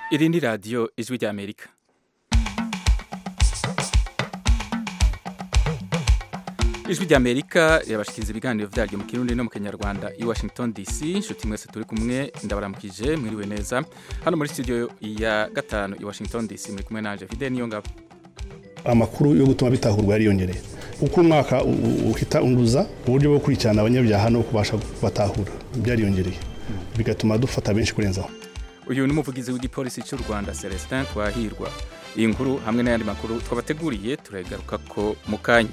iri ni radiyo ijwi ry'amerika ijwi ry'amerika rirabashikiriza ibiganiro byaryo mu kirundi no mu kinyarwanda i washington dc inshuti mwese turi kumwe ndabaramukije mwiriwe neza hano muri studio ya gatanu i washington dc muri kumwe nanje fide niyo ngabo amakuru yo gutuma bitahurwa yariyongereye uko umwaka uhita unduza uburyo bwo gukurikirana abanyabyaha no kubasha kubatahura byariyongereye bigatuma dufata benshi kurenzaho uyu ni umuvugizi w'igipolisi cy'u rwanda celestin twahirwa iyi nkuru hamwe n'ayandi makuru twabateguriye turagaruka ko mu kanya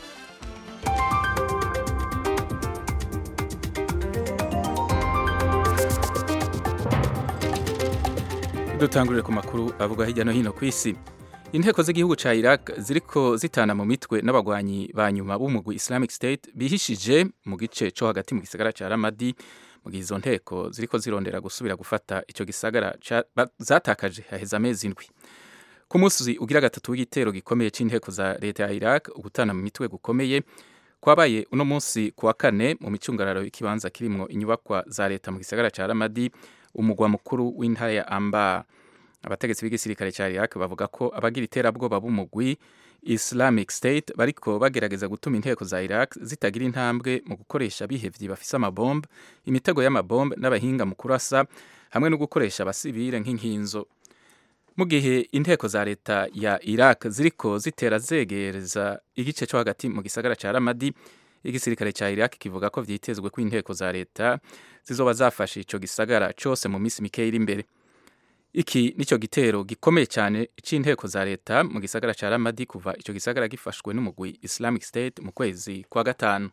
dutangurire ku makuru avuga hirya no hino ku isi inteko z'igihugu cya iraq ziriko zitana mu mitwe n'abagwanyi ba nyuma b'umugwi islamic state bihishije mu gice cyo hagati mu gisagara cya ramadi mu gihe izo nteko ziriko zirondera gusubira gufata icyo gisagara zatakaje haheze amezi indwi ku munsi ugira gatatu w'igitero gikomeye cy'inteko za leta ya iraq ugutana mu mitwe gukomeye kwabaye uno munsi ku wa kane mu micungararo y'ikibanza kirimwo inyubakwa za leta mu gisagara cya ramadi umugwa mukuru w'intara ya amba abategetsi b'igisirikare cya iraq bavuga ko abagira iterabwoba b'umugwi islamic state bariko bagerageza gutuma inteko za iraq zitagira intambwe mu gukoresha bihevyi bafise amabombe imitego y'amabombe n'abahinga mu kurasa hamwe no gukoresha abasivile nk'inkinzo mu gihe inteko za leta ya iraq ziriko zitera zegereza igice cyo hagati mu gisagara cya ramadi igisirikare cya iraq kivuga ko vyitezwe ko inteko za leta zizoba zafashe ico gisagara cose mu minsi mikeya iri imbere iki nico gitero gikomeye cyane c'inteko za leta mu gisagara ca Ramadi kuva ico gisagara gifashwe n'umugwi Islamic State mu kwezi kwa gatanu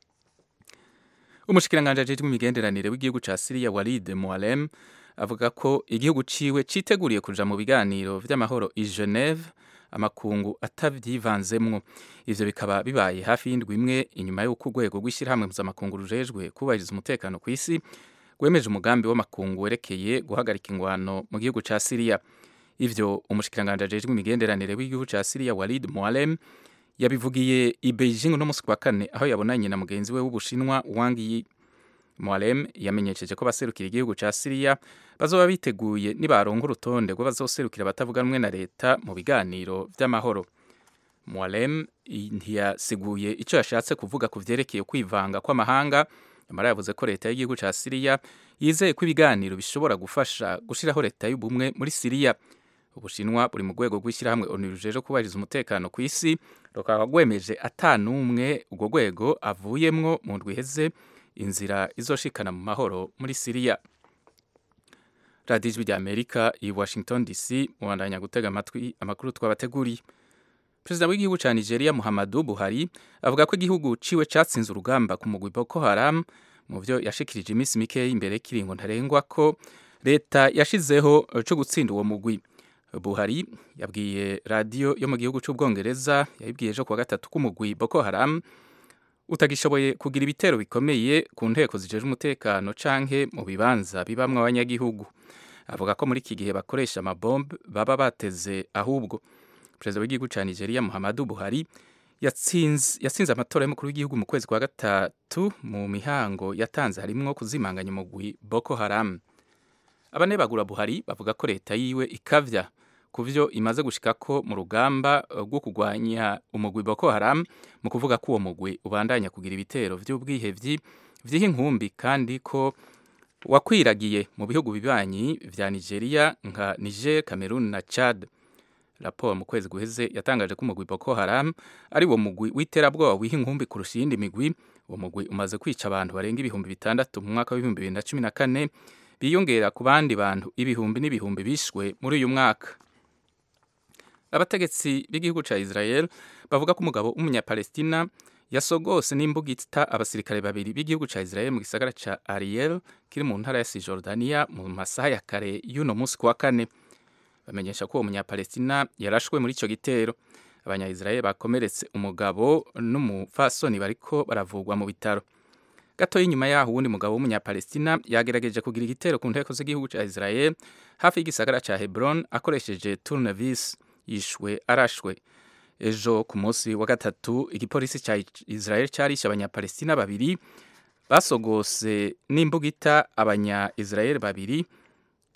umushikiranganje ajejwe imigenderanire w'igihugu ca Syria Walid Mualem avuga ko igihugu ciwe citeguriye kuja mu biganiro vy'amahoro i Geneve amakungu atavyivanzemwo ivyo bikaba bibaye hafi y'indwi imwe inyuma y'uko urwego rw'ishyirahamwe mpuzamakungu rujejwe kubahiriza umutekano ku isi rwemeje umugambi w'amakungu werekeye guhagarika ingwano mu gihugu ca Syria ivyo umushikiranganje ajejwe imigenderanire w'igihugu ca Syria Walid Mualem yabivugiye i Beijing no musi kwa kane aho yabonanye na mugenzi we w'Ubushinwa Wang Yi Mualem yamenyesheje ko baserukira igihugu ca Syria bazoba biteguye nibaronka urutonde rwo bazoserukira abatavuga rumwe na leta mu biganiro vy'amahoro Mualem ntiyasiguye ico yashatse kuvuga ku vyerekeye kwivanga kw'amahanga nyamara yavuze ko leta y'igihugu ca Syria yizeye ko ibiganiro bishobora gufasha gushiraho leta y'ubumwe muri Syria ubushinwa buri mu rwego rw'ishyirahamwe ONU rujeje kubahiriza umutekano ku isi rukaba rwemeje atanumwe urwo rwego avuyemwo mu ndwi iheze inzira izoshikana mu mahoro muri Syria radiyo ijwi rya amerika i washington dc mubandanya gutega amatwi amakuru twabateguriye perezida w'igihugu cya nigeria muhammadu buhari avuga ko igihugu ciwe catsinze urugamba ku mugwi boko haram mu byo yashikirije iminsi mikeya imbere y'ikiringo ntarengwa ko leta yashizeho cyo gutsinda uwo mugwi buhari yabwiye radiyo yo mu gihugu cy'ubwongereza yayibwiye ejo kuwa gatatu k'umugwi boko haram utagishoboye kugira ibitero bikomeye ku nteko zijeje umutekano canke mu bibanza bibamwo abanyagihugu avuga ko muri iki gihe bakoresha amabombe baba bateze ahubwo perezida w'igihugu cya nigeria muhammadu buhari yatsinze amatora y'umukuru w'igihugu mu kwezi kwa gatatu mu mihango yatanze harimwo kuzimanganya umugwi boko haram abanebagura buhari bavuga ko leta yiwe ikavya ku vyo imaze gushikako mu rugamba rwo kurwanya umugwi boko haram mu kuvuga ko uwo mugwi ubandanya kugira ibitero vy'ubwihevyi vy'iho inkumbi kandi ko wakwiragiye mu bihugu bibanyi vya nigeria nka niger cameroon na chad raporo mu kwezi guheze yatangaje ko umugwi Boko Haram ari wo mugwi w'iterabwoba wiha inkumbi kurusha iyindi migwi uwo mugwi umaze kwica abantu barenga ibihumbi bitandatu mu mwaka w'ibihumbi bibiri na cumi na kane biyongera ku bandi bantu ibihumbi n'ibihumbi bishwe muri uyu mwaka abategetsi b'igihugu ca Israel bavuga ko umugabo w'umunyapalestina yasogose n'imbugita abasirikare babiri b'igihugu ca Israel mu gisagara ca Ariel kiri mu ntara ya Cisjordania mu masaha ya kare y'uno munsi kuwa kane bamenyesha ko uwo munyapalestina yarashwe muri ico gitero abanya-israel bakomeretse umugabo n'umupfasoni bariko baravugwa mu bitaro gato y'inyuma yaho uwundi mugabo w'umunyapalestina yagerageje kugira igitero ku nteko z'igihugu ca israel hafi y'igisagara ca hebron akoresheje turnevis yishwe arashwe ejo ku munsi wa gatatu igipolisi ca israel carishe abanyapalestina babiri basogose n'imbugita abanya israel babiri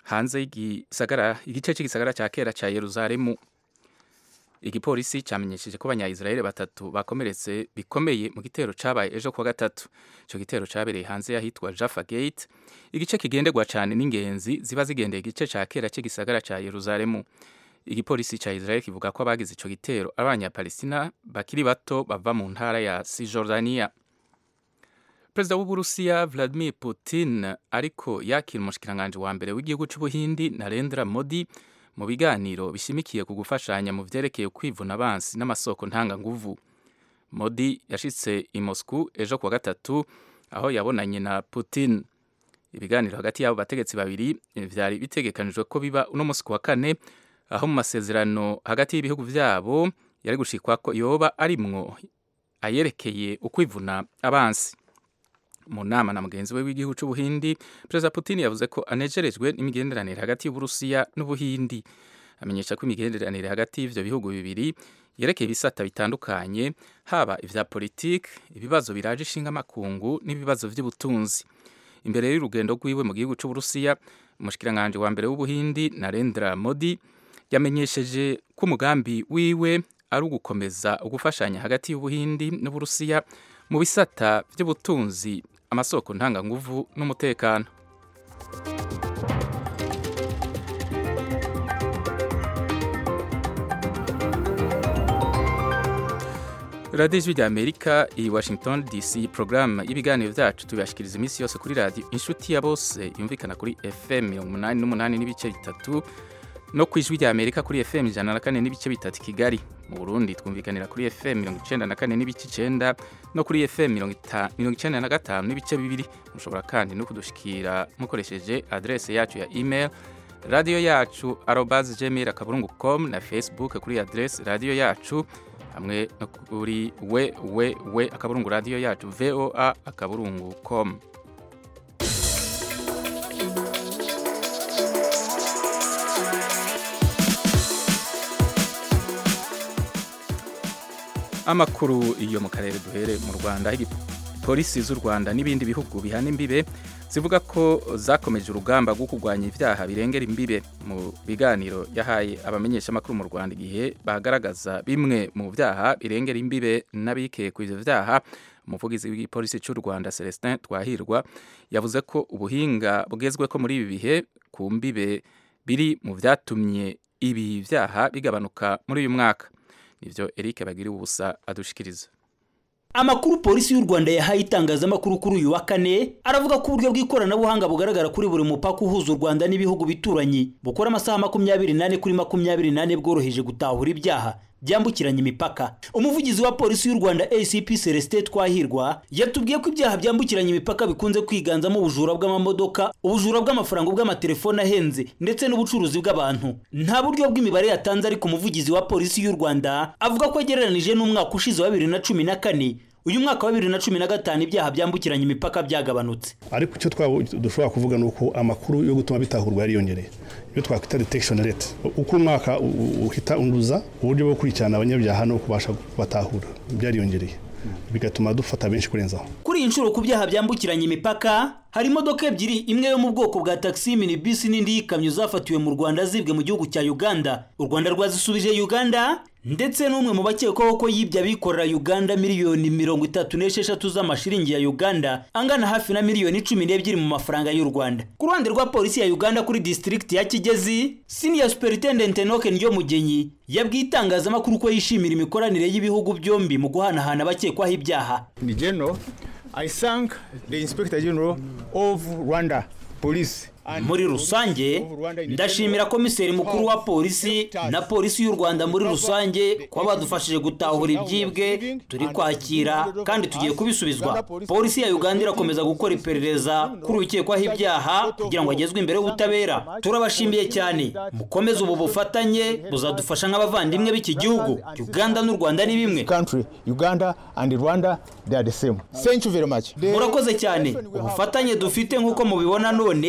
hanze y'igisagara igice cy'igisagara cya kera cya Yerusalemu igipolisi cyamenyesheje ko abanyayisiraheli batatu bakomeretse bikomeye mu gitero cyabaye ejo kuwa gatatu icyo gitero cyabereye hanze y'ahitwa Jaffa Gate igice kigenderwa cyane n'ingenzi ziba zigendeye igice cya kera cy'igisagara cya Yerusalemu igipolisi cya Israel kivuga ko abagize icyo gitero ari abanyapalestina bakiri bato bava mu ntara ya Cisjordania perezida w'uburusiya Vladimir Putin ariko yakira umushikiranganji wa mbere w'igihugu cy'ubuhindi Narendra Modi mu biganiro bishimikiye ku gufashanya mu vyerekeye kwivuna abansi n'amasoko ntanganguvu Modi yashitse i Moscow ejo kuwa gatatu aho yabonanye na Putin ibiganiro hagati y'abo bategetsi babiri vyari bitegekanijwe ko biba uno musi wa kane aho mu masezerano hagati y'ibihugu vyabo yari gushikwa ko yoba arimwo ayerekeye ukwivuna abansi mu nama na mugenzi we w'igihugu cy'ubuhindi perezida putin yavuze ko anejerejwe n'imigenderanire hagati y'uburusiya n'ubuhindi amenyesha ko imigenderanire hagati y'ivyo bihugu bibiri yerekeye ibisata bitandukanye haba ivya politiki ibibazo biraje ishinga amakungu n'ibibazo vy'ubutunzi imbere y'urugendo rwiwe mu gihugu cy'uburusiya umushikiranganji wa mbere w'ubuhindi narendra modi yamenyesheje ko umugambi wiwe ari ugukomeza ugufashanya hagati y'ubuhindi n'uburusiya mu bisata by'ubutunzi amasoko ntanganguvu n'umutekano radiyo ijwi rya amerika i washington dc porogaramu y'ibiganiro byacu tubibashikiriza iminsi yose kuri radiyo inshuti ya bose yumvikana kuri fm mirongo umunani n'umunani n'ibice bitatu no ku ijwi rya amerika kuri fm ijana na kane n'ibice bitatu kigali mu burundi twumvikanira kuri fm mirongo icenda na kane n'ibice icenda no kuri fm mirongo icenda na gatanu n'ibice bibiri mushobora kandi no kudushikira mukoresheje adrese yacu ya email radiyo yacu arobas gmail akaburungu com na facebook kuri adrese radiyo yacu hamwe no kuri we we we akaburungu radiyo yacu voa akaburungu com amakuru iyo mu karere duhere mu rwanda polisi z'u rwanda n'ibindi bihugu bihana imbibe zivuga ko zakomeje urugamba rwo kurwanya ibyaha birengera imbibe mu biganiro yahaye abamenyeshamakuru mu rwanda igihe bagaragaza bimwe mu byaha birengera imbibe n'abikeye ku ivyo byaha umuvugizi w'igipolisi cy'u rwanda celestin twahirwa yavuze ko ubuhinga bugezwe ko muri ibi bihe ku mbibe biri mu byatumye ibi byaha bigabanuka muri uyu mwaka nivyo Eric bagiri ubusa adushikiriza Amakuru polisi y'u Rwanda yahaye itangazamakuru kuri uyu wa kane aravuga ko uburyo bw'ikoranabuhanga bugaragara kuri buri mupaka uhuza u Rwanda n'ibihugu bituranyi bukora amasaha makumyabiri nane kuri makumyabiri nane bworoheje gutahura ibyaha byambukiranya imipaka umuvugizi wa polisi y'u Rwanda ACP Celestin Twahirwa yatubwiye ko ibyaha byambukiranya imipaka bikunze kwiganzamo ubujura bw'amamodoka ubujura bw'amafaranga bw'amatelefone ahenze ndetse n'ubucuruzi bw'abantu nta buryo bw'imibare yatanze ariko umuvugizi wa polisi y'u Rwanda avuga ko agereranije n'umwaka ushize wa bibiri na cumi na kane uyu mwaka wa bibiri na cumi na gatanu ibyaha byambukiranya imipaka byagabanutse ariko icyo dushobora kuvuga ni uko amakuru yo gutuma bitahurwa yariyongereye iyo twakwita detection rate uko umwaka uhita unduza uburyo bwo gukurikirana abanyabyaha no kubasha kubatahura byariyongereye bigatuma dufata benshi kurenzaho kuri iyi nshuro ku byaha byambukiranya imipaka hari imodoka ebyiri imwe yo mu bwoko bwa taxi minibus n'indi y'ikamyo zafatiwe mu Rwanda zibwe mu gihugu cya Uganda u Rwanda rwazisubije Uganda ndetse n'umwe mu bakekwaho ko yibye abikorera Uganda miliyoni mirongo itatu n'esheshatu z'amashiringi ya Uganda angana hafi na miliyoni cumi n'ebyiri mu mafaranga y'u Rwanda ku ruhande rwa polisi ya Uganda kuri district ya Kigezi senior superintendent Enoch Nyomugenyi yabwiye itangazamakuru ko yishimira imikoranire y'ibihugu byombi mu guhanahana abakekwaho ibyaha In general, I thank the Inspector General of Rwanda Police muri rusange ndashimira komiseri mukuru wa polisi na polisi y'u rwanda muri rusange kuba badufashije gutahura ibyibwe turi kwakira kandi tugiye kubisubizwa polisi ya uganda irakomeza gukora iperereza kuri ukekwaho ibyaha kugira ngo agezwe imbere y'ubutabera turabashimiye cyane mukomeze ubu bufatanye buzadufasha nk'abavandimwe b'iki gihugu uganda n'u rwanda ni bimwe country, Uganda and Rwanda, they are the same. Thank you very much. The- murakoze cyane ubufatanye dufite nk'uko mubibona none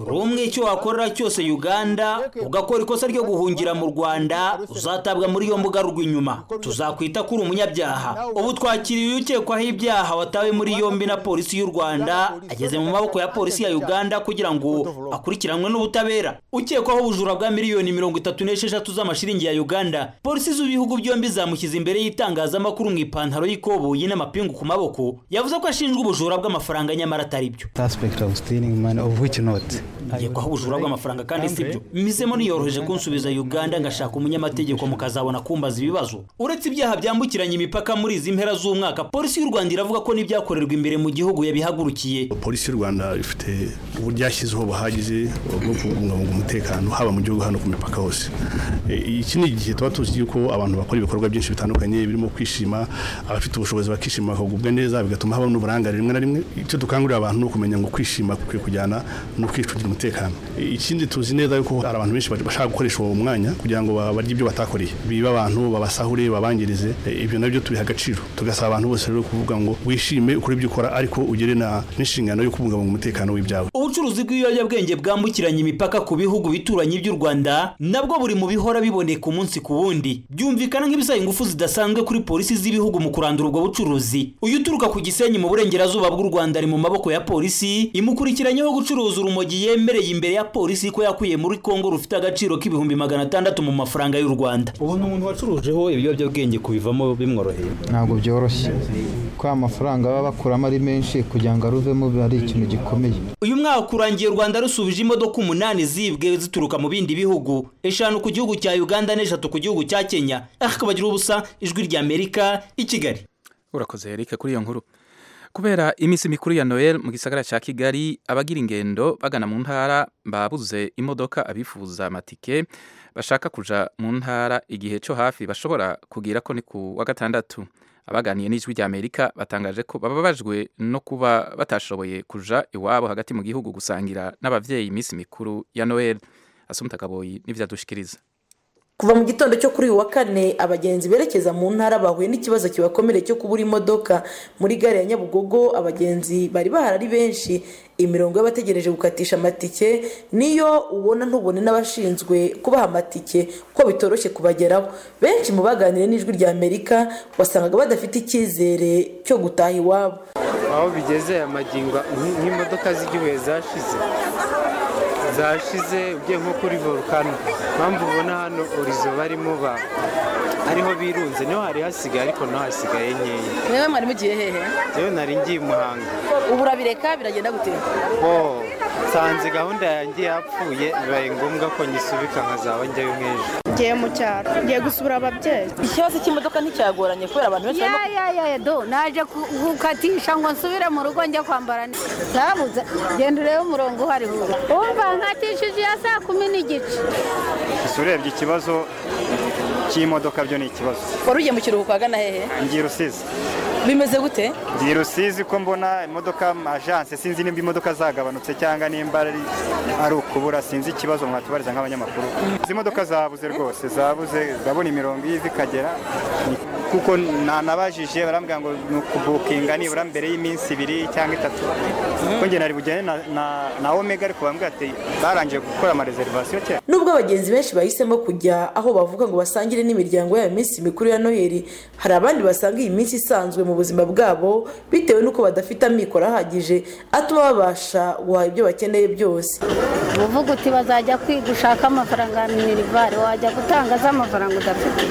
uri umwe icyo wakorera cyose uganda ugakora ikosa ryo guhungira mu rwanda uzatabwa muri iyo mbuga rw'inyuma tuzakwita ko uri umunyabyaha ubu twakiriye ukekwaho ibyaha watawe muri yombi na polisi y'u rwanda ageze mu maboko ya polisi ya uganda kugira ngo akurikiranwe n'ubutabera ukekwaho ubujura bwa miliyoni mirongo itatu n'esheshatu z'amashiringi ya uganda polisi z'ibihugu byombi zamushyize imbere y'itangazamakuru mu ipantaro y'ikoboyi n'amapingu ku maboko yavuze ko ashinjwa ubujura bw'amafaranga nyamara atari byo suspect of stealing money of which not yekwaho ubujura bw'amafaranga kandi si byo misemo niyoroheje kunsubiza uganda ngashaka umunyamategeko mukazabona kumbaza ibibazo uretse ibyaha byambukiranya imipaka muri izi mpera z'umwaka polisi y'u rwanda iravuga ko n'ibyakorerwa imbere mu gihugu yabihagurukiye polisi y'u rwanda ifite uburyo yashyizeho buhagije bwo kubungabunga umutekano haba mu gihugu hano ku mipaka hose E, iki ni igihe tuba tuzi yuko abantu bakora ibikorwa byinshi bitandukanye birimo kwishima abafite ubushobozi bakishima bakagubwa neza bigatuma haba n'uburangare rimwe na rimwe icyo dukangurira abantu ni ukumenya ngo kwishima kukwiye kujyana no kwicungira umutekano E, ikindi tuzi neza yuko hari abantu benshi bashaka gukoresha uwo mwanya kugira ngo ba- barye ibyo batakoreye biba abantu babasahure babangirize E, ibyo nabyo tubiha agaciro tugasaba abantu bose rero kuvuga ngo wishime ukore ibyo ukora ariko ugere na n'inshingano yo kubungabunga umutekano w'ibyawe ubucuruzi bw'ibiyobyabwenge bwambukiranya imipaka ku bihugu bituranyi by'u rwanda nabwo buri mu bihora biboneka umunsi ku wundi byumvikana nk'ibisaba ingufu zidasanzwe kuri polisi z'ibihugu mu kurandura ubwo bucuruzi uyu uturuka ku gisenyi mu burengerazuba bw'u rwanda ari mu maboko ya polisi imukurikiranyeho gucuruza urumogi yemereye imbere ya polisi ko yakuye muri kongo rufite agaciro k'ibihumbi magana atandatu mu mafaranga y'u rwanda ubu ni umuntu wacurujeho ibiyobyabwenge kubivamo bimworoheye ntabwo byoroshye ko amafaranga baba bakuramo ari menshi kugira ngo aruvemo biba ari ikintu gikomeye uyu mwaka urangiye u rwanda rusubije imodoka umunani zibwe zituruka mu bindi bihugu eshanu ku gihugu cya uganda n'eshatu ku gihugu cya kenya akabagira ubusa ijwi ry'amerika i kigali urakoze Eric kuri iyo nkuru kubera iminsi mikuru ya noel mu gisagara cya kigali abagira ingendo bagana mu ntara babuze imodoka abifuza amatike bashaka kuja mu ntara igihe cyo hafi bashobora kugira ko ni ku wa gatandatu abaganiye n'ijwi rya amerika batangaje ko bababajwe no kuba batashoboye kuja iwabo hagati mu gihugu gusangira n'abavyeyi iminsi mikuru ya noel asumta kaboyi n'ivyadushikiriza kuva mu gitondo cyo kuri uyu wa kane abagenzi berekeza mu ntara bahuye n'ikibazo kibakomereye cyo kubura imodoka muri gare ya nyabugogo abagenzi bari bahari ari benshi imirongo y'abategereje gukatisha amatike niyo ubona ntubone n'abashinzwe kubaha amatike ko bitoroshye kubageraho benshi mu baganiriye n'ijwi rya amerika wasangaga badafite icyizere cyo gutaha iwabo aho bigeze amagingo nk'imodoka z'igihugu zashize zashize ugiye nko kuri volcano mpamvu ubona hano orizo barimo ba ariho birunze niho hari hasigaye ariko naho hasigaye nkeya mwewe mwari mugiye hehe rero nari ngiye i muhanga ubu urabireka biragenda gute oh nsanze gahunda yanjye yapfuye bibaye ngombwa ko nyisubika nkazaba njyayo nk'ejo ngiye mu cyaro ngiye gusura ababyeyi ikibazo cy'imodoka nticyagoranye kubera abantu benshi barimo ya ya ya do naje ku- gukatisha ngo nsubire mu rugo njya kwambara zabuze genda urebe umurongo uhari hura umva nkatishije iya saa kumi n'igice gusa urebye ikibazo cy'imodoka byo ni ikibazo wari ugiye mu kiruhuko ahagana hehe ngiye rusizi bimeze gute ngiye rusizi ko mbona imodoka ajanse sinzi nimba imodoka zagabanutse cyangwa nimba ari ari ukubura sinzi ikibazo mwatubariza nk'abanyamakuru izi modoka zabuze rwose zabuze ndabona imirongo y'ivi ikagera kuko nanabajije barambwira ngo ni ukubukinga nibura mbere y'iminsi ibiri cyangwa itatu kuko njye nari bujyane na, na, na omega ariko bambwira ati barangije gukora amareserivasiyo kera nubwo abagenzi benshi bahisemo kujya aho bavuga ngo basangire n'imiryango yabo iminsi mikuru ya noheli hari abandi basanga iyi minsi isanzwe mu buzima bwabo bitewe n'uko badafite amikoro ahagije atuma babasha guhaha ibyo bakeneye byose uvuga uti bazajya kwiga ushaka amafaranga ya minirivare wajya gutanga z'amafaranga udafite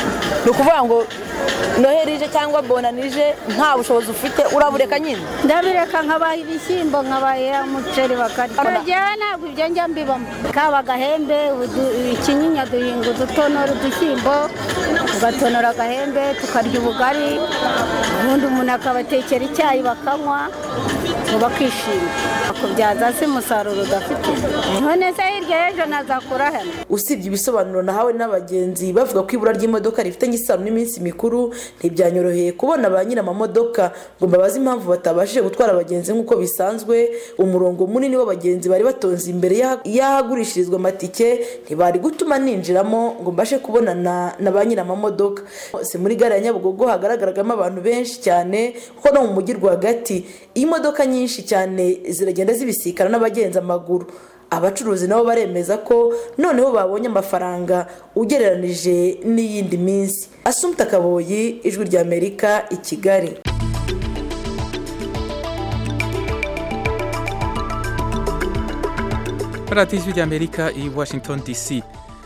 ni ukuvuga ngo noheli ije cyangwa bona nije nta bushobozi ufite urabureka nyine ndabireka nkabaha ibishyimbo nkabaha umuceri bakarya njyewe ntabwo ibyo njya mbibamo kaba agahembe udu- ikinyinya duhinga udutonora udushyimbo tugatonora agahembe tukarya ubugari ubundi umuntu akabatekera icyayi bakanywa ngo bakishima bakubyaza se umusaruro udafite none se hirya y'ejo nazakura hano usibye ibisobanuro nahawe n'abagenzi bavuga ko ibura ry'imodoka rifitanye isano n'iminsi mikuru ntibyanyoroheye kubona ba nyir'amamodoka ngo mbabaze impamvu batabashije gutwara abagenzi nk'uko bisanzwe umurongo munini w'abagenzi bari batonze imbere y'aha- y'ahagurishirizwa amatike ntibari gutuma ninjiramo ngo mbashe kubonana na ba nyir'amamodoka hose muri gare ya nyabugogo hagaragaragamo abantu benshi cyane kuko no mu mujyi rwagati imodoka nyinshi cyane ziragenda zibisikana n'abagenzi amaguru abacuruzi nabo baremeza ko noneho babonye amafaranga ugereranije n'iyindi minsi asumta kaboyi ijwi ry'amerika i kigali radiyo ijwi ry'amerika i washington dc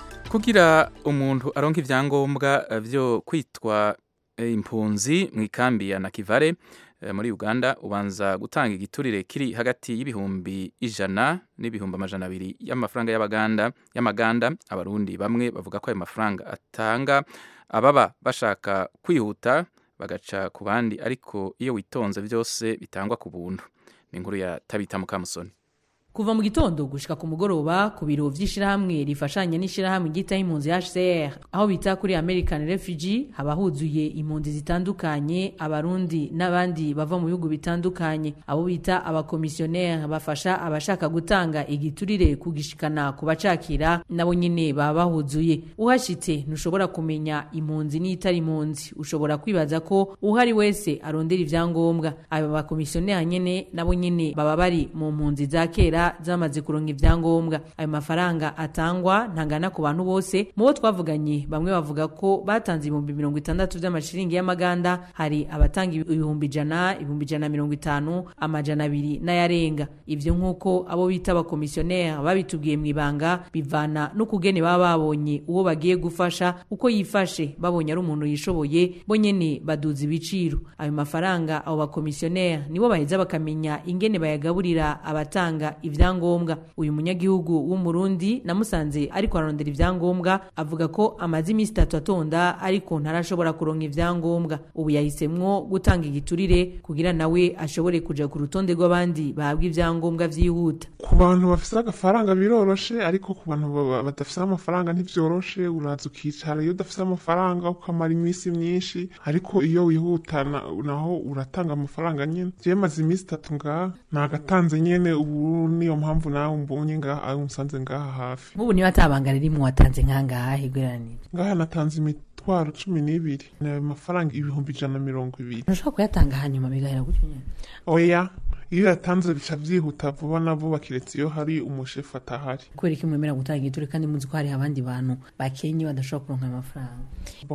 kugira umuntu aronka ibyangombwa byo kwitwa impunzi mu ikambi ya nakivare muri uganda ubanza gutanga igiturire kiri hagati y'ibihumbi ijana n'ibihumbi amajana abiri y'amafaranga y'abaganda y'amaganda abarundi bamwe bavuga ko ayo mafaranga atanga ababa bashaka kwihuta bagaca ku bandi ariko iyo witonze byose bitangwa ku buntu ni inkuru ya tabita mukamusoni kuva mu gitondo gushika ku mugoroba ku biro vy'ishirahamwe rifashanya n'ishirahamwe ryitaho impunzi HCR aho bita kuri American Refugee haba huzuye impunzi zitandukanye abarundi n'abandi bava mu bihugu bitandukanye abo bita abakomisiyoneri bafasha abashaka gutanga igiturire kugishikana ku bacakira nabo nyine baba bahuzuye uhashitse ntushobora kumenya impunzi n'itari impunzi ushobora kwibaza ko uhari wese arondera ivyangombwa aba bakomisiyoneri nyene nabo nyene baba bari mu mpunzi za kera zamaze kuronka ivyangombwa ayo mafaranga atangwa ntangana ku bantu bose mu bo twavuganye bamwe bavuga ko batanze ibihumbi mirongo itandatu vy'amashiringi y'amaganda hari abatanga ibihumbi ijana ibihumbi ijana mirongo itanu amajana abiri n'ayarenga ivyo nk'uko abo bita abakomisiyoneri babitubwiye mu ibanga bivana n'ukugene baba babonye uwo bagiye gufasha uko yifashe babonye ari umuntu yishoboye bo nyene baduza ibiciro ayo mafaranga abo bakomisiyoneri nibo baheza bakamenya ingene bayagaburira abatanga ivyangombwa uyu munyagihugu w'umurundi namusanze ariko ararondera ivyangombwa avuga ko amaze iminsi itatu atonda ariko ntarashobora kuronka ivyangombwa ubu yahisemwo gutanga igiturire kugira nawe ashobore kuja ku rutonde rw'abandi bahabwa ivyangombwa vyihuta ku bantu bafise agafaranga biroroshe ariko ku bantu badafise amafaranga ntivyoroshe uraza ukicara iyo udafise amafaranga ukamara iminsi myinshi ariko iyo wihuta naho uratanga amafaranga nyene jewe maze iminsi itatu ngaha nagatanze nyene ubu niyo mpamvu nawe mbonye ngaha unsanze ngaha hafi nk'ubu niba atabanga ririmo watanze nkangaha higweranire ngaha natanze imitwaro cumi n'ibiri ni ayo mafaranga ibihumbi ijana na mirongo ibiri ntushobora kuyatanga hanyuma bigahera gutyo nyine oya iyo yatanze bica byihuta vuba na vuba kiretse iyo hari umushefu atahari kubera ko mwemera gutanga igiture kandi muzi ko hari abandi bantu bakenye badashobora kuronka ayo mafaranga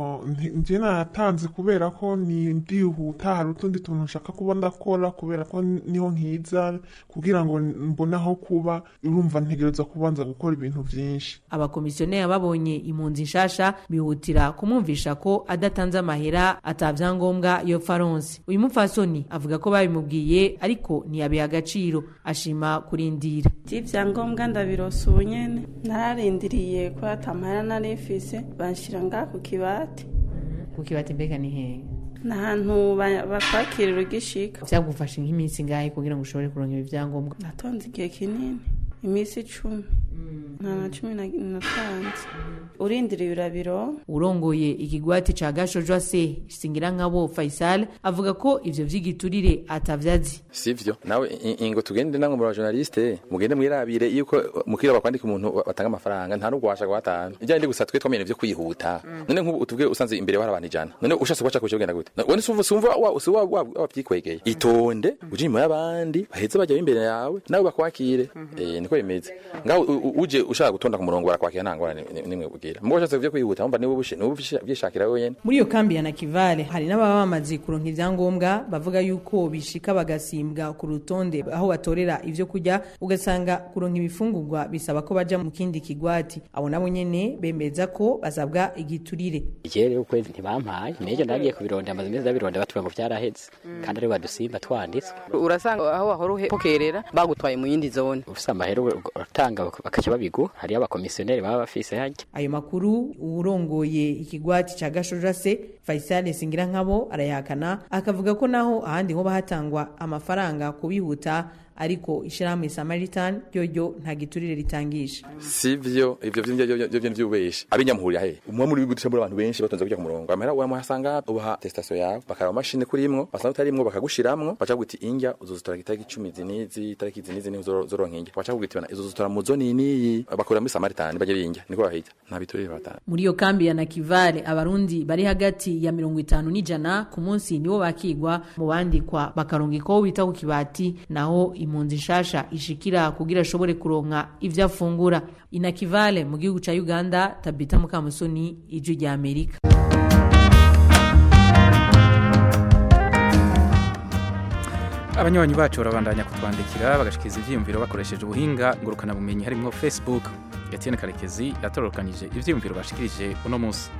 njye nayatanze kubera ko ni ndihuta hari utundi tuntu nshaka kuba ndakora kubera ko niho nkiza kugira ngo mbone aho kuba urumva ntegereza kubanza gukora ibintu byinshi abakomisiyoneri babonye impunzi nshasha bihutira kumwumvisha ko adatanze amahera atabyangombwa yo faronse uyu mupfasoni avuga ko babimubwiye ariko ntiyabiha agaciro ashima kurindira ibyangombwa ndabirosa ubu nyene nararindiriye ko atamahera narifise banshyira ngaha ku kibati ku kibati mbega ni hehe ni ahantu bakwakirira ugishika byagufashe nk'iminsi ngahe kugira ngo ushobore kuronka ibi byangombwa natonze igihe kinini iminsi icumi nta na cumi natanze urindira ibirabiro urongoye ikigwati ca gashojwa se singira nkabo faisal avuga ko ivyo vy'igiturire atavyazi sivyo nawe ingo tugende namwe mu bajournaliste mugende mwirabire yuko mukira bakwandika umuntu batanga amafaranga nta nubwo washaka batanu ijyanye gusa twe twamenye vyo kwihuta none nk'ubu utubwe usanze imbere hari abantu ijana none ushaka kwacha kucyo genda gute wone sumva sumva wa usuwa wabyikwegeye itonde uje inyuma y'abandi baheze bajya imbere yawe nawe bakwakire eh niko bimeze ngaho uje ushaka gutonda ku murongo barakwakira nta ngorane nimwe ubwira mubwo ushatse vyo kwihuta umva niwe byishakira wenyene muri iyo kambi ya nakivale hari n'ababa bamaze kuronka ivyangombwa bavuga yuko bishika bagasimbwa ku rutonde aho batorera ivyo kurya ugasanga kuronka ibifungurwa bisaba ko baja mu kindi kigwati abo nabo nyene bemeza ko basabwa igiturire je rero kwezi ntibampaye nejo ndagiye kubirondera amaze imezi ndabironda batubwira ngo vyaraheze kandi ari badusimba twanditswe urasanga aho wahora upokerera bagutwaye mu yindi zone ufise amahera uratanga bakaca babigu hariyo abakomisiyoneri baba bafise harya ayo makuru urongoye ikigwati ca gashoja se faisal singira nkabo arayahakana akavuga ko naho ahandi hoba hatangwa amafaranga kubihuta ariko ishirahamwe samaritan ryoryo nta giturire ritangisha sivyo ivyo vyo vy'ubesha abinyamuhurira he umwe muri bigutisha muri abantu benshi batonze kujya ku murongo amahera wamuhasanga ubaha testation yawe bakaraba mashine kurimwo basanga utarimwo bakagushiramwo baca kuguti injya uzozitora itariki 10 zinizi itariki zinizi niho zoronka injya baca kuguti bana izo zotora mu zone niyi bakorera muri samaritan baje binjya niko bahita nta biturire batanga muri iyo kambi ya nakivale abarundi bari hagati ya mirongo itanu n'ijana ku munsi nibo bakigwa mu bandikwa bakarungikwaho bita ku kibati naho impunzi nshasha ishikira kugira ashobore kuronka ivyo afungura inakivale mu gihugu ca uganda tabita mukamusoni ijwi rya amerika abanywanyi bacu barabandanya kutwandikira bagashikiriza ivyiyumviro bakoresheje ubuhinga ngurukanabumenyi harimwo facebook etienne karekezi yatororokanyije ivyiyumviro bashikirije uno munsi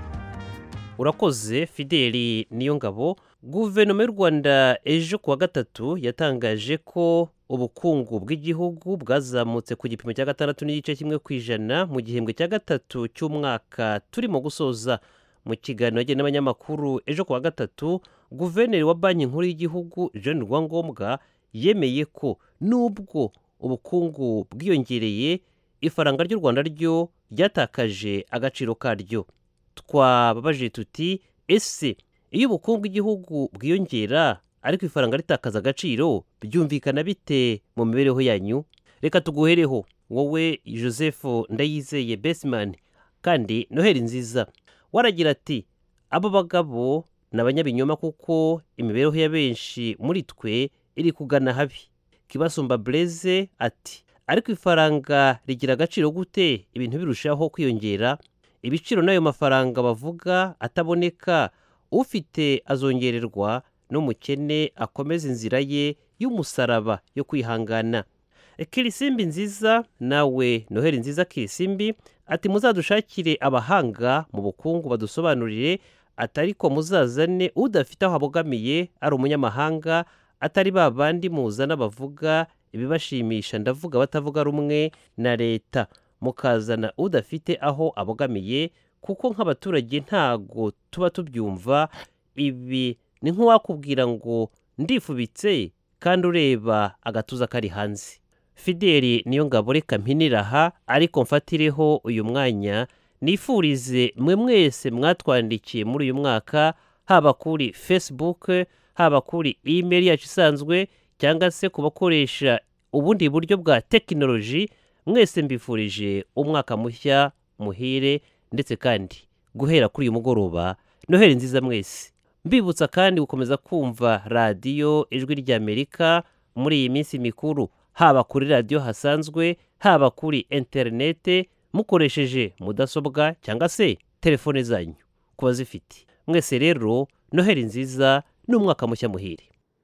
urakoze fideli niyo ngabo guverinoma y'u rwanda ejo kuwa gatatu yatangaje ko ubukungu bw'igihugu bwazamutse ku gipimo cya gatandatu n'igice kimwe ku ijana mu gihembwe cya gatatu cy'umwaka turimo gusoza mu kiganiro yagiye n'abanyamakuru ejo kuwa gatatu guverineri wa banki nkuru y'igihugu jean rwangombwa yemeye ko nubwo ubukungu bwiyongereye ifaranga ry'u rwanda ryo ryatakaje agaciro karyo twababaje tuti ese iyo ubukungu bw'igihugu bwiyongera ariko ifaranga ritakaza agaciro byumvikana bite mu mibereho yanyu reka tuguhereho wowe joseph ndayizeye besimani kandi noheli nziza waragira ati abo bagabo ni abanyabinyoma kuko imibereho ya benshi muri twe iri kugana habi kibasumba bureze ati ariko ifaranga rigira agaciro gute ibintu birushaho kwiyongera ibiciro n'ayo mafaranga bavuga ataboneka ufite azongererwa n'umukene akomeza inzira ye y'umusaraba yo kwihangana kirisimbi nziza nawe noheli nziza kirisimbi ati muzadushakire abahanga mu bukungu badusobanurire atari ko muzazane udafite aho abogamiye ari umunyamahanga atari ba bandi muzana bavuga ibibashimisha ndavuga batavuga rumwe na leta mukazana udafite aho abogamiye kuko nk'abaturage ntago tuba tubyumva ibi ni nk'uwakubwira ngo ndifubitse kandi ureba agatuza kari hanze fideli niyo ngabo reka mpiniraha ariko mfatireho uyu mwanya nifurize mwe mwese mwatwandikiye muri uyu mwaka haba kuri facebook haba kuri email yacu isanzwe cyangwa se ku bakoresha ubundi buryo bwa tekinoloji mwese mbifurije umwaka mushya muhire ndetse kandi guhera kuri uyu mugoroba noheli nziza mwese mbibutsa kandi gukomeza kumva radiyo ijwi ry'amerika muri iyi minsi mikuru haba kuri radiyo hasanzwe haba kuri interinete mukoresheje mudasobwa cyangwa se telefone zanyu ku bazifite mwese rero noheli nziza n'umwaka mushya muhire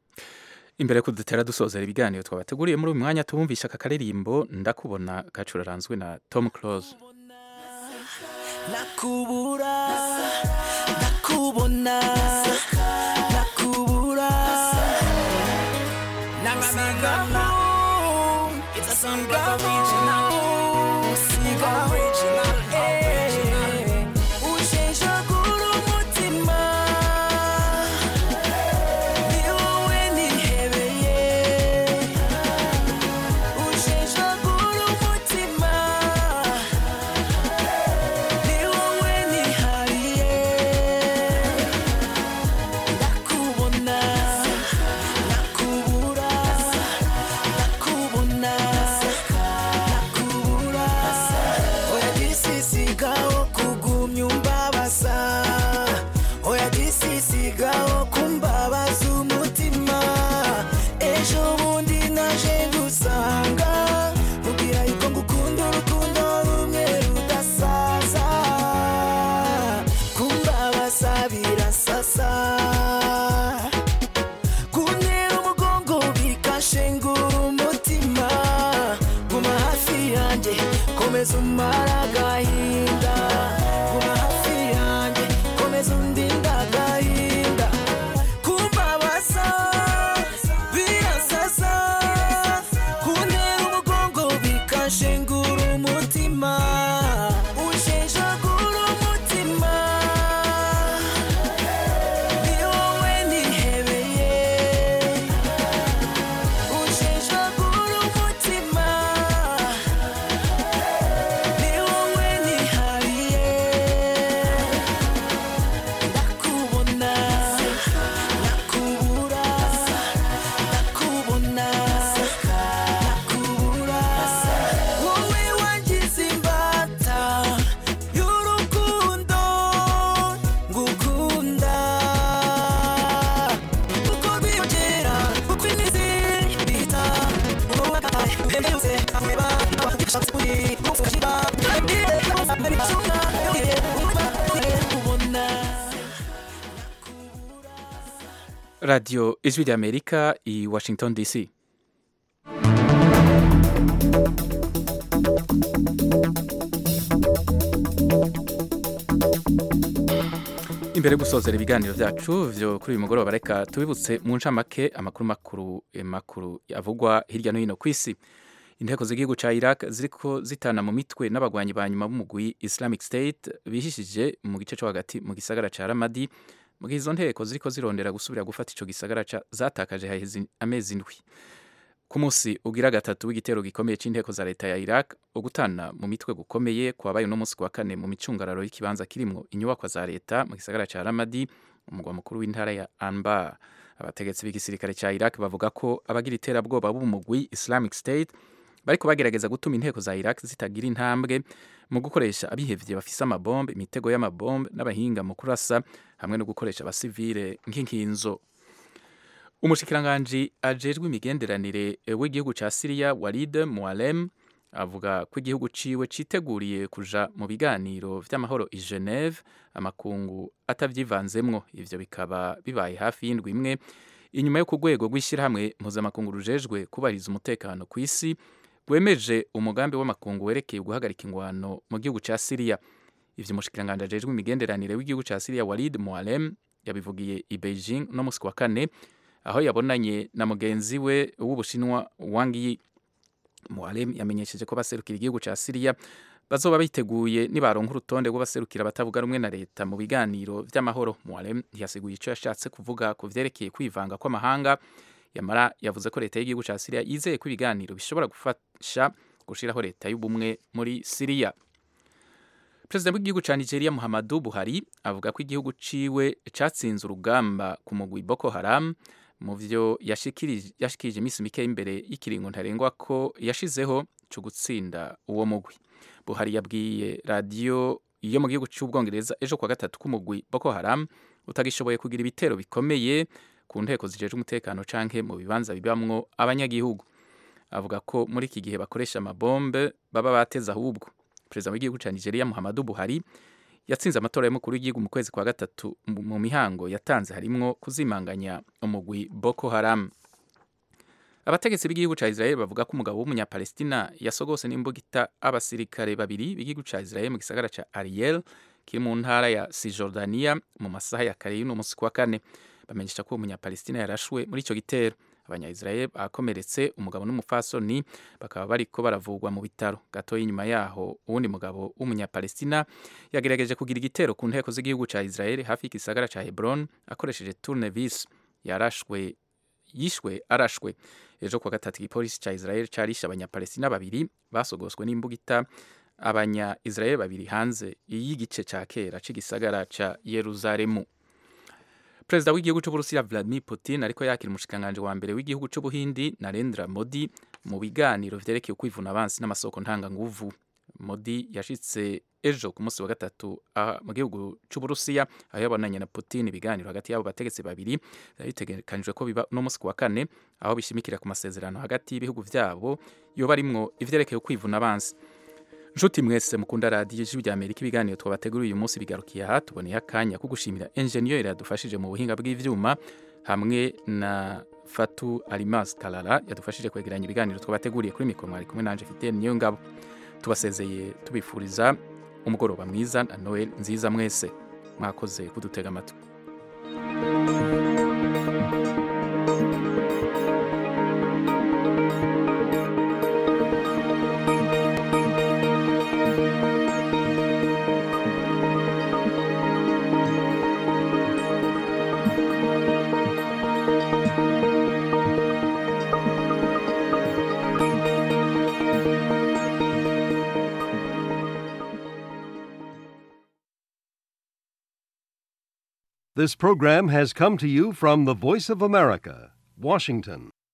imbere ko dutera dusozera ibiganiro twabateguriye muri uyu mwanya tubumvisha aka karirimbo ndakubona gacuraranzwe na tom close nakubura nakubona nakubura nanganagamu it's a song of original siga original ujejagura umutima ni wowe nihebeye ujejagura umutima ni wowe nihariye ndakubona nakubura nakubona nakubura oya gisisigaho kugumya umbabaza oya gisisigaho kumbabaza umutima ejo bundi naje ngusanga mubwira yuko ngukunda urukundo rumwe rudasaza kumbabaza birasasa kuntera umugongo bikashengura umutima guma hafi yanjye komeza umara agahinda guma hafi yanjye komeza undinda agahinda kumbabaza birasasa kuntera umugongo bikashengura umutima ujejagura umutima ni wowe nihebeye ujejagura umutima ni wowe nihariye radiyo ijwi ry'amerika i washington dc imbere yo gusozera ibiganiro byacu byo kuri uyu mugoroba reka tubibutse mu ncamake amakuru makuru eh, makuru avugwa hirya no hino ku isi inteko z'igihugu cya iraq ziriko zitana mu mitwe n'abagwanyi ba nyuma b'umugwi islamic state bihishije mu gice cyo hagati mu gisagara cya ramadi mu gihe izo nteko ziriko zirondera gusubira gufata ico gisagara ca- zatakaje haheze amezi indwi ku munsi ugira gatatu w'igitero gikomeye c'inteko za leta ya iraq ugutana mu mitwe gukomeye kwabaye uno munsi ku wa kane mu micungararo y'ikibanza kirimwo inyubakwa za leta mu gisagara ca ramadi umugwa mukuru w'intara ya anbar abategetsi b'igisirikare ca iraq bavuga ko abagira iterabwoba b'umugwi islamic state bariko bagerageza gutuma inteko za iraq zitagira intambwe mu gukoresha abihevye bafise amabombe imitego y'amabombe n'abahinga mu kurasa hamwe no gukoresha abasivile nk'inkinzo umushikiranganji ajejwe imigenderanire w'igihugu ca Syria Walid Mualem avuga ko igihugu ciwe citeguriye kuja mu biganiro vy'amahoro i Geneve amakungu atavyivanzemwo ivyo bikaba bibaye hafi y'indwi imwe inyuma yo ku rwego rw'ishyirahamwe mpuzamakungu rujejwe kubahiriza umutekano ku isi rwemeje umugambi w'amakungu werekeye guhagarika ingwano mu gihugu ca Syria ivyo umushikiranganji ajejwe imigenderanire w'igihugu ca Syria Walid Mualem yabivugiye i Beijing no musi wa kane aho yabonanye na mugenzi we w'ubushinwa Wang Yi Mualem yamenyesheje ko baserukira igihugu ca Syria bazoba biteguye nibaronka urutonde rw'abaserukira batavuga rumwe na leta mu biganiro vy'amahoro Mualem ntiyasiguye ico yashatse kuvuga ku vyerekeye kwivanga kw'amahanga yamara yavuze ko leta y'igihugu ca Syria yizeye ko ibiganiro bishobora gufasha gushiraho leta y'ubumwe muri Syria Perezida w'igihugu ca Nigeria Muhammadu Buhari avuga ko igihugu ciwe catsinze urugamba ku mugwi Boko Haram mu vyo yashikirije yashikirije iminsi mike imbere y'ikiringo ntarengwa ko yashizeho cyo gutsinda uwo mugwi Buhari yabwiye radiyo yo mu gihugu cy'Ubwongereza ejo kwa gatatu k'umugwi Boko Haram utagishoboye kugira ibitero bikomeye ku nteko zijejwe umutekano canke mu bibanza bibamwo abanyagihugu avuga ko muri iki gihe bakoresha amabombe baba bateze ahubwo perezida w'igihugu cya Nigeria Muhammadu Buhari yatsinze amatora y'umukuru w'igihugu mu kwezi kwa gatatu mu mu mihango yatanze harimwo kuzimanganya umugwi Boko Haram abategetsi b'igihugu cya Israel bavuga ko umugabo w'umunyapalestina yasogose n'imbugita abasirikare babiri b'igihugu cya Israel mu gisagara cya Ariel kiri mu ntara ya Cisjordania mu masaha ya kare y'uno munsi kwa kane bamenyesha ko uwo munyapalestina yarashwe muri ico gitero abanya-Israel bakomeretse umugabo n'umufasoni bakaba bariko baravugwa mu bitaro gato inyuma yaho uwundi mugabo w'umunyapalestina yagerageje kugira igitero ku nteko z'igihugu ca Israel hafi y'igisagara ca Hebron akoresheje tournevis yarashwe yishwe arashwe ejo kuwa gatatu igipolisi ca Israel carishe abanyapalestina babiri basogoswe n'imbugita abanya-Israel babiri hanze y'igice ca kera c'igisagara ca Yeruzalemu perezida w'igihugu cy'uburusiya vladimir putin ariko yakira umushikiranganji wa mbere w'igihugu cy'ubuhindi narendra modi mu biganiro vyerekeye ukwivuna abansi n'amasoko ntanganguvu modi yashitse ejo ku munsi wa gatatu aha mu gihugu cy'uburusiya aho yabonanye na putin ibiganiro hagati y'abo bategetsi babiri byari bitegekanijwe ko biba no munsi ku wa kane aho bishimikira ku masezerano hagati y'ibihugu vyabo yoba arimwo ivyerekeye ukwivuna abansi nshuti mwese mukunda radiyo ijwi rya amerika ibiganiro twabateguriye uyu munsi bigarukiye aha tuboneye akanya ko gushimira enjeniyeri yadufashije mu buhinga bw'ivyuma hamwe na fatu alimas karara yadufashije kwegeranya ibiganiro twabateguriye kuri mikoro mwari kumwe nanje fidel niyo ngabo tubasezeye tubifuriza umugoroba mwiza na noel nziza mwese mwakoze kudutega amatwi This program has come to you from the Voice of America, Washington.